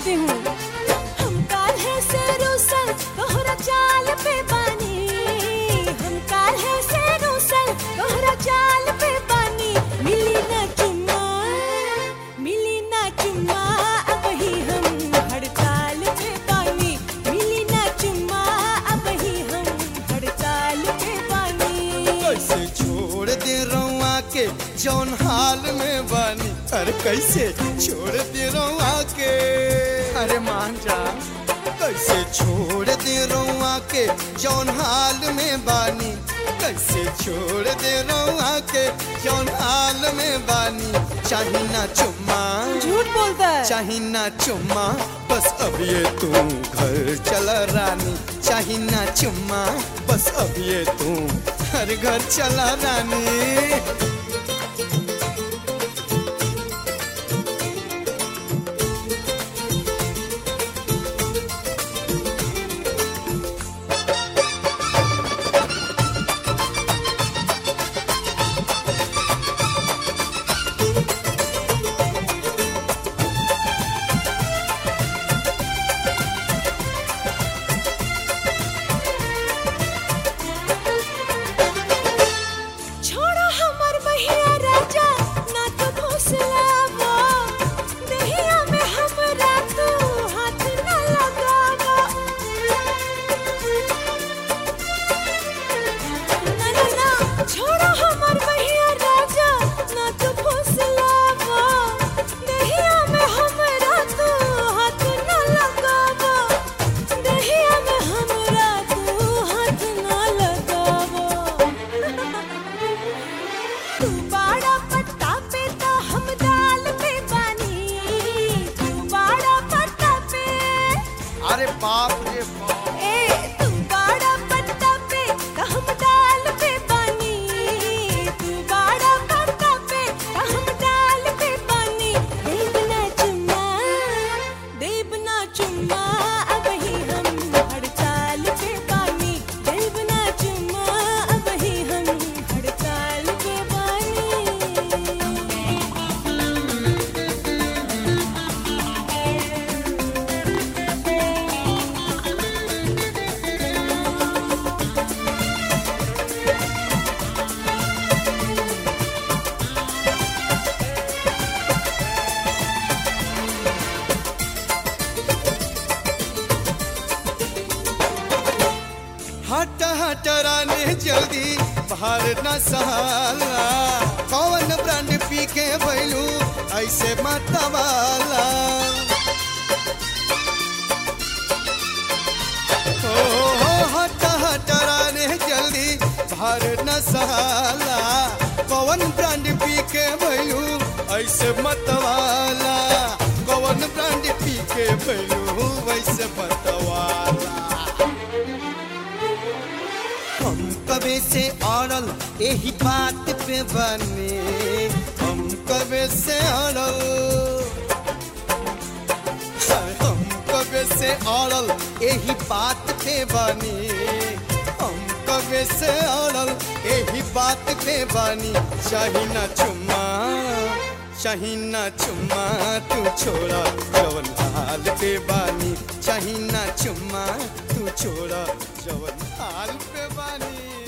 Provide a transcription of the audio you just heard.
करती हूँ हम काल्हे से रूसल तोहरा चाल पे बानी हम काल्हे से रूसल तोहरा चाल पे बानी मिली ना चुम्मा मिली ना चुम्मा अब ही हम हड़ताल पे बानी मिली ना चुम्मा अब ही हम हड़ताल पे बानी कैसे छोड़ दे रउआ के जौन हाल में बानी अरे कैसे छोड़ दे रउआ के अरे मान जा कैसे छोड़ दे रउआ के जौन हाल में बानी कैसे छोड़ दे रउआ के जौन हाल में बानी चाही ना चुम्मा झूठ बोलता है चाही ना चुम्मा बस अब ये तू घर चला रानी चाही ना चुम्मा बस अब ये तू हर घर चला रानी छोड़ो हमर बहिया राजा ना तो भोसलावा देहिया में हमरा तू हाथ ना लगावा ना ना ना छोड़ो हमर बहिया राजा ना तो भोसलावा देहिया में हमरा तू हाथ ना लगावा देहिया में हमरा तू हाथ ना लगावा तू बाड़ा पट्टा पे तो हम दाल पे बानी तू बाड़ा पट्टा पे अरे बाप रे बाप ए तू बाड़ा पट्टा पे तो हम दाल पे बानी तू बाड़ा पट्टा पे तो हम दाल पे बानी देव ना चुम्मा देव ना चुम्मा अब ही हम हड़ताल पे बानी देव ना चुम्मा अब ही हम हड़ताल पे बानी हट हट रानी जल्दी बाहर न सहाला कौन ब्रांड पी के भैलू ऐसे मतवाला ओ हो हट हट रानी जल्दी बाहर न सहाला कौन ब्रांड पी के भैलू ऐसे मतवाला कौन ब्रांड पी के भैलू ऐसे मतवाला हम कबे से अड़ल यही बात पे बने हम कबे से अड़ल हम कबे से अड़ल यही बात पे बने हम कबे से अड़ल यही बात पे बनी चाही ना चुम्मा चाही ना चुम्मा तू छोड़ा जवन हाल पे बानी चाही ना चुम्मा तू छोड़ा जवन हाल पे बानी